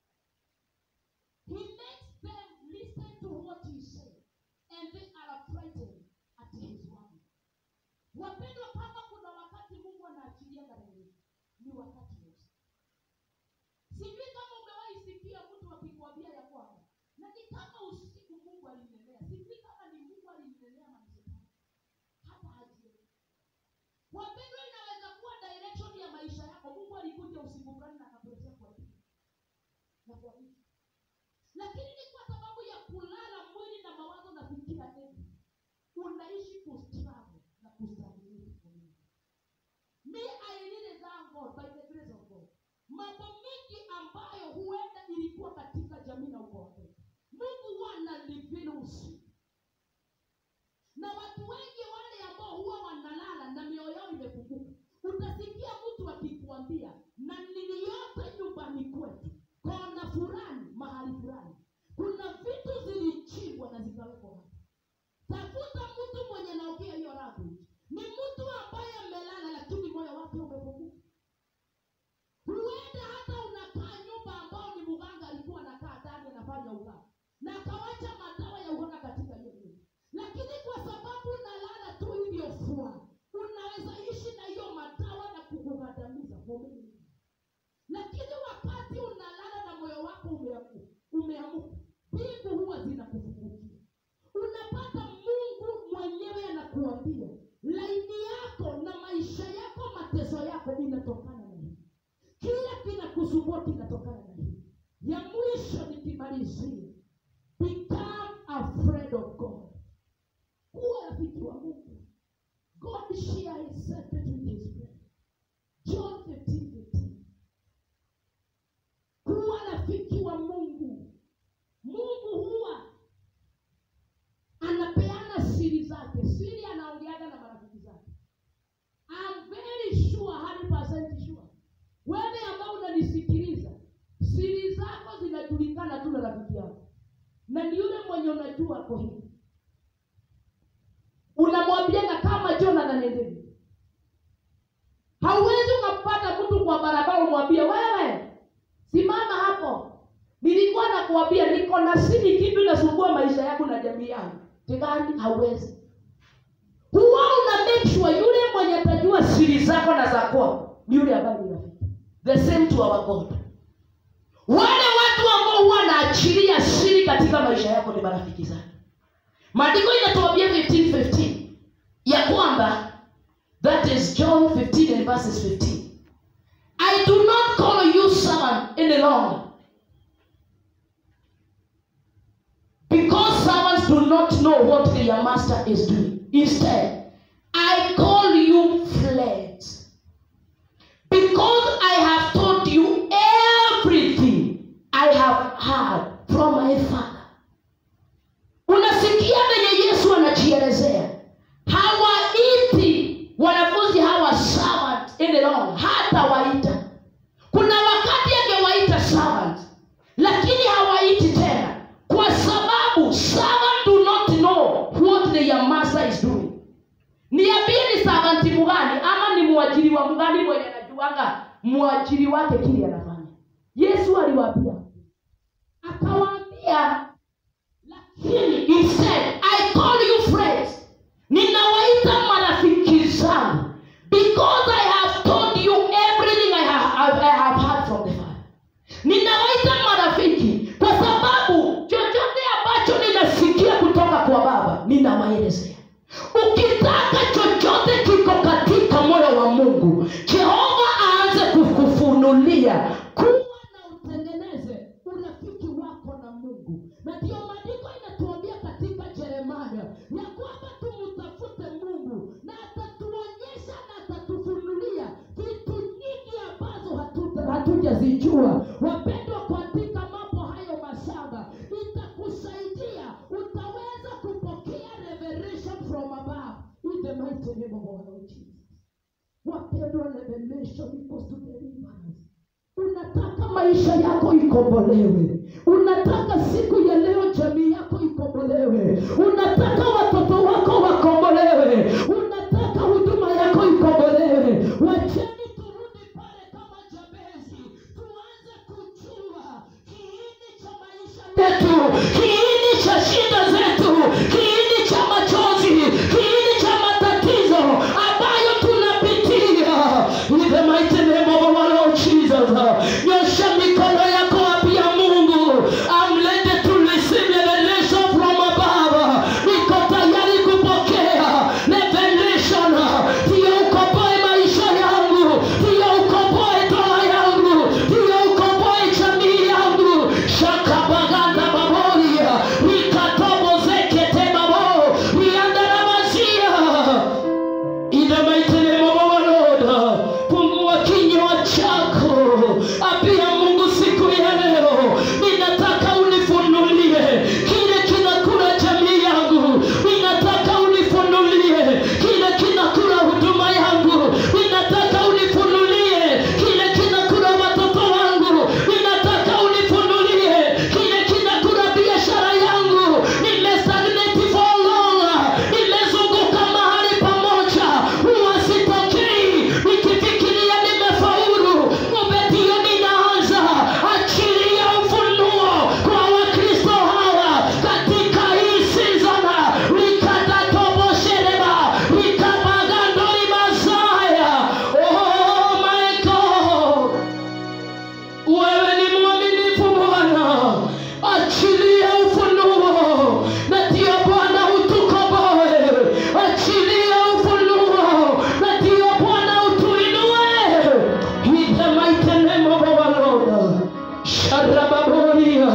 he makes them listen to what he said and they are frightened at his word wapendwa kama kuna wakati mungu anaachilia revelation ni wakati wa usiku sijui kama umewahi sikia mtu akikwambia ya kwamba na ni kama usiku mungu alinenea sijui kama ni mungu alinenea manishetani hata hajielewi wapendwa inaweza kuwa direction ya maisha yako mungu alikuja usiku fulani na akakuletea kwa pili na kwa wiki lakini ni kwa sababu ya kulala mwili na mawazo na fikira eti unaishi kustruggle na kustability kwa Mungu. me i really thank god by the grace of god mambo mengi ambayo huenda ilikuwa katika jamii na ukoo wetu mungu huwa analivili usiku na watu wengi wale ambao huwa wanalala na mioyo yao imefunguka utasikia na ni yule mwenye unajua ako hivi unamwambiana kama jonathan endeni hauwezi ukampata mtu kwa barabara umwambie wewe simama hapo nilikuwa nakuambia niko na sini kitu inasumbua maisha yangu na jamii yangu tigani hauwezi huwa una make sure yule mwenye atajua siri zako na za kwako ni yule ambaye ni rafiki the same to our god wale watu ambao huwa wanaachilia siri katika maisha yako ni marafiki zake maandiko inatuambia 15:15 ya kwamba that is john 15 and verses 15 i do not call you servant any longer because servants do not know what their master is doing instead i call you friends because I have told you everything I have heard from my father. Unasikia venye Yesu anajielezea, hawaiti wanafunzi hawa servant any longer, hata waita. Kuna wakati angewaita servant, lakini hawaiti tena, kwa sababu servant do not know what their master is doing niambie ni savanti mgani ama ni mwajiriwa mgani mwenye anajuanga mwajiri wake kile anafanya yesu aliwaambia akawaambia lakini instead i call you friends ninawaita marafiki zangu because i have told you everything i have, I have heard from the father ninawaita marafiki kwa sababu chochote ambacho ninasikia kutoka kwa baba ninawaelezea ukitaka chochote kiko katika moyo wa mungu jehova aanze kukufunulia kuwa na utengeneze urafiki wako na mungu na ndiyo maandiko inatuambia katika jeremaya ya kwamba tumtafute mungu na atatuonyesha na atatufunulia vitu nyingi ambazo hatuta- hatujazijua wapendwa kuandika mambo hayo masaba itakusaidia utaweza kupokea revelation from above in the mighty name of our Lord Jesus wapendwa revelation equals to deliverance unataka maisha yako ikombolewe unataka siku ya leo jamii yako ikombolewe unataka watoto wako wakombolewe unataka huduma yako ikombolewe wacheni turudi pale kama jabezi tuanze kujua kiini cha maisha yetu kiini cha shida zetu kiini cha machozi kiini cha matatizo ambayo tunapitia in the mighty name of our Lord Jesus nyosha mikono yako apia mungu I'm ready to receive revelation from above niko tayari kupokea revelation ndiyo ukomboe maisha yangu ndiyo ukomboe toa yangu ndiyo ukomboe jamii yangu shakabaganda baboria nikatobozekete babo riandaramazia In the mighty name of our Lord, fungua kinywa chako, ambia Mungu siku ya leo, ninataka unifunulie kile kinakula jamii yangu, ninataka unifunulie kile kinakula huduma yangu, ninataka unifunulie kile kinakula watoto wangu, ninataka unifunulie kile kinakula biashara yangu. Nimestagnate for long, nimezunguka mahali pamoja, huwa sitokei, nikifikiria nimefaulu, kumbe ndio ninaanza. Achilia ufunuo kwa Wakristo hawa katika hii season. Likatatobosheba, likabagandoli Masaya. Oh my God. Wewe ni mwaminifu Bwana, achilia ufunuo na ndio Bwana utukomboe. Achilia ufunuo na ndio Bwana utuinue. In the mighty name of our Lord. Sharababoria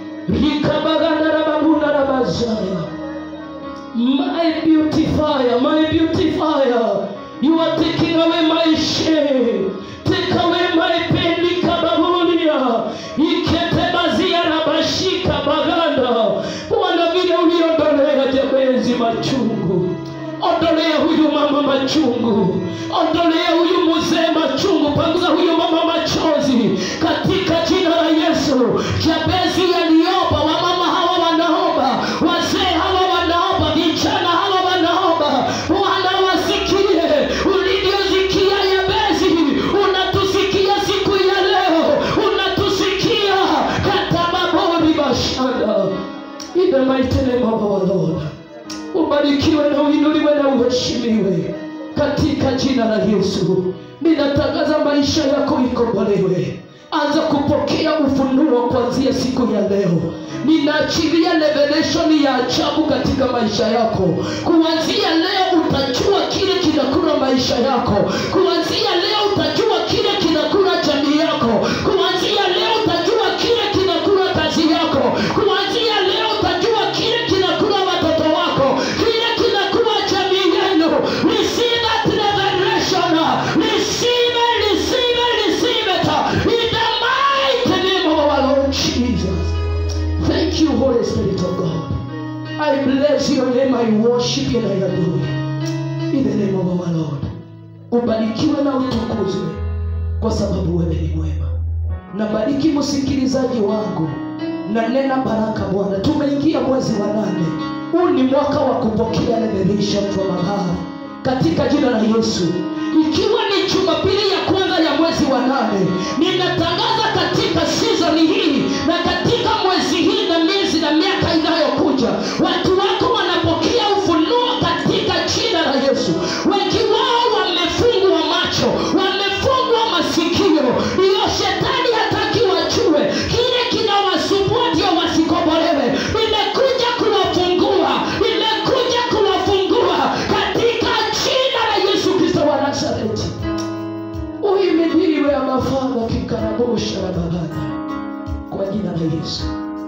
rikabagandarababundarabazaya my beautifier, my beautifier, you are taking away my shame, take away my pain, likababulia iketebazia na bashika baganda. Bwana, vile uliondolea Jabezi machungu, ondolea huyu mama machungu, ondolea huyu mzee machungu, panguza huyu mama machozi katika jina la Yesu. Jabezi aliomba, wamama hawa wana uheshimiwe katika jina la Yesu. Ninatangaza maisha yako ikombolewe. Anza kupokea ufunuo kuanzia siku ya leo. Ninaachilia revelation ya ajabu katika maisha yako. Kuanzia leo utajua kile kinakula maisha yako. Kuanzia leo utajua kile kinakula jamii yako. Kuanzia leo utajua kile kinakula kazi yako. Kuanzia leo utajua kile kinakula watoto wako, kile kinakula jamii yenu. Receive that revelation. Receive it, receive it, receive it. In the mighty name of our Lord Jesus. Thank you, Holy Spirit of God. I bless your name, I worship you and I adore you. In the name of our Lord. Ubarikiwe na utukuzwe kwa sababu wewe ni mwema. Nabariki msikilizaji wangu na nena baraka Bwana. Tumeingia mwezi wa nane, huu ni mwaka wa kupokea revelation from above katika jina la Yesu. Ikiwa ni Jumapili ya kwanza ya mwezi wa nane, ninatangaza katika season hii na katika mwezi hii na miezi na miaka inayokuja, watu wako wanapokea ufunuo katika jina la Yesu. Wengi wao wamefungwa macho, wamefungwa masikio, hiyo shetani hataki wajue kile kinawasumbua ndio wasikobolewe. Nimekuja kuwafungua, nimekuja kuwafungua katika jina la Yesu Kristo wa Nazareti. Uhimiliwe Baba kikarabosha na babana kwa jina la Yesu.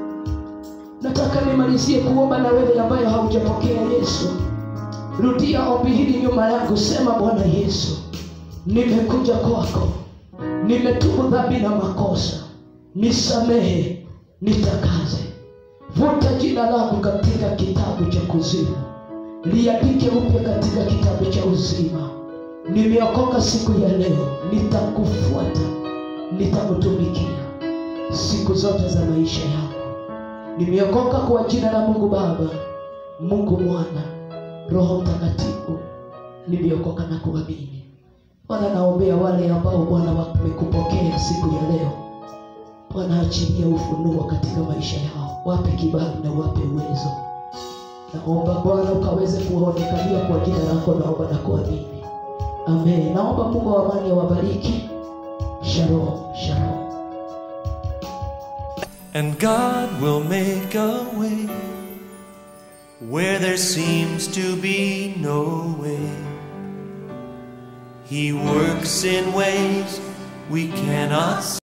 Nataka nimalizie kuomba na wewe ambaye haujapokea Yesu. Rudia ombi hili nyuma yangu, sema Bwana Yesu, nimekuja kwako, nimetubu dhambi na makosa, nisamehe, nitakaze, vuta jina langu katika kitabu cha kuzimu, liandike upya katika kitabu cha uzima. Nimeokoka siku ya leo, nitakufuata, nitakutumikia siku zote za maisha yangu. Nimeokoka kwa jina la Mungu Baba, Mungu Mwana, Roho Mtakatifu. Nimeokoka na kuamini. Bwana, naombea wale ambao Bwana wamekupokea siku ya leo. Bwana, achilia ufunuo katika maisha yao, wape kibali na wape uwezo. Naomba Bwana ukaweze kuwaonekania kwa jina lako, naomba na kuamini. Amen. Naomba Mungu wa amani awabariki. Shalom, shalom. And God will make a way where there seems to be no way. He works in ways we cannot see.